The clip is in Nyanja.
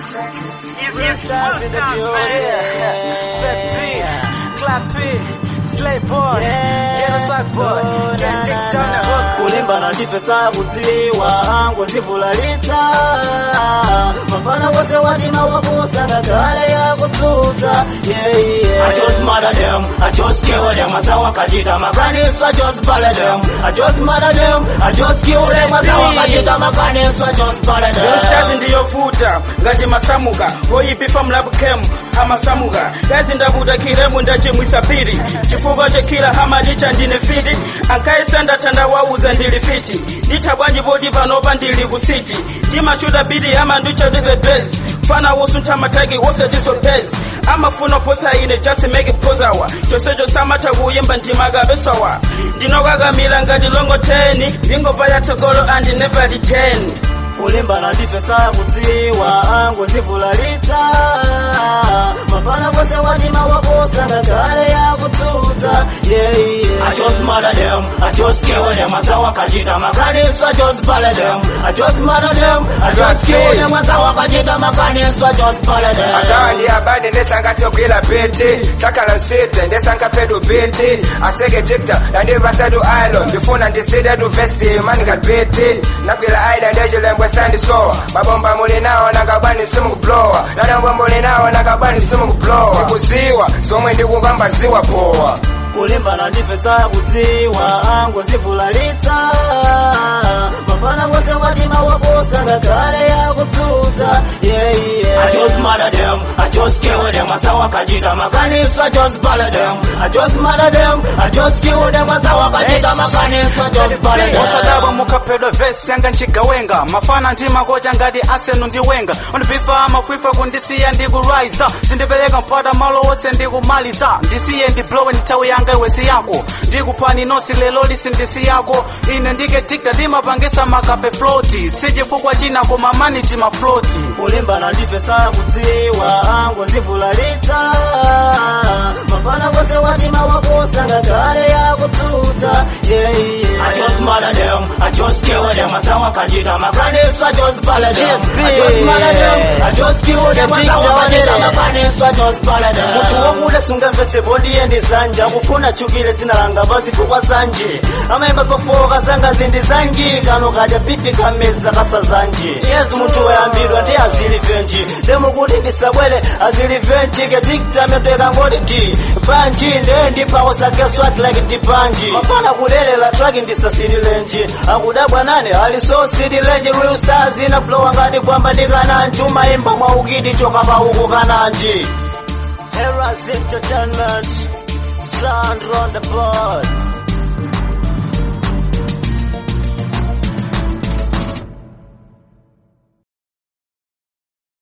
Stars in the building. Fat B, Clock B, Slay Boy, Get a Sock Boy, Get Dick down the hook. kulimba na ndipesa kudziwa ngozivulalita mafana wose watima wakusanga kale yakutsutsa yeah, yeah. I just murder them, I just kill them, asa wakachita makanisa, I just bala them, I just murder them, I just kill them, asa wakachita makanisa, I just bala them. Stars ndiyofuta ngati masamuka oyipifa mlabukemu amasamuka gazi ndavuta kiremu ndachimwisapiri chifukwa chekila hamadi chandine fiti ankaisanda tandawauza ndili fiti ndithabwanji poti panopa ndili kusiti ndimachuta bidi ama ndichotike bes fana wosuntha mataki wose disopezi amafuna posa ine just make it posawa chosecho samatha kuyimba ndimakabesawa ndinokakamila ngati longo 10 ndingobva yatsogolo andi never return kulimba na ndipesa kudziwa ngozivulalita mafana wose watima wakusanga kale yakutsutsa yeah, yeah. I just murder them, I just kill them, asa wakachita makanisa, I just bala them, I just murder them, I just kill them, asa wakachita makanisa, I just bala them. atawa ndi abade ndesangatiogwila biti sakala nsite ndesankapedu biti aseke tikta nandivasadu ilo ndifuna ndisidedu vesi manika biti nagwila aida ndejilembwe sandisowa mabomba muli nawo nakabani simukublowa nanambwa muli nawo nakabani simukublowa tikuziwa zomwe ndikukamba ziwa powa kulimba na ndipesa kudziwa ngozivulalita mafana wose watima wakusanga kale yakutsutsa yeah, yeah. I just murder them, I just kill them, asa wakachita makanisa, I just bala them, I just murder them, I just kill them, asa wakachita makanisa, I just bala them. osadabwa mukaphedwa vesi yanga nchigawenga mafana ndimakocha ngati asenu ndi wenga undipifa mafwifa kundisiya ndikuraiza sindipereka mpata malo onse ndikumaliza ndisiye ndiblowe nthawi yanga iwesi yako ndikuphani nosi lelo lisi ndisi yako ine ndiketikta ndimapangisa makape floti sichifukwa china koma maniti mafloti kulimba na ndipesa kudziwa ngozivulalita mafana wose watima wakusanga kale yakutsutsa yeah, yeah. I just murder them, I just kill them, asa wakachita makanisa, I just bala them, I just murder them, I just kill them, asa wakachita makanisa, I just bala them. munthu wokule sungamvetsepo ndiye ndi sanja kufuna chukile dzina langa pazifukwa sanje amayimba zofoka zanga zindi zanji kano kadya bifi kameza kasa zanji yesu munthu wayambidwa ndi azilivenji ndemukuti ndisabwere azilivenji ketiktameteka ngoti ti banji nde ndipawo sake swat like tipanji mafana kulelela traki ndisasirilenji akudabwa nane ali so sirilenji real stars inablowa ngati kwamba ndikananji umayimba mwaukidi choka pauku kananji Eras Entertainment, Sound on the board.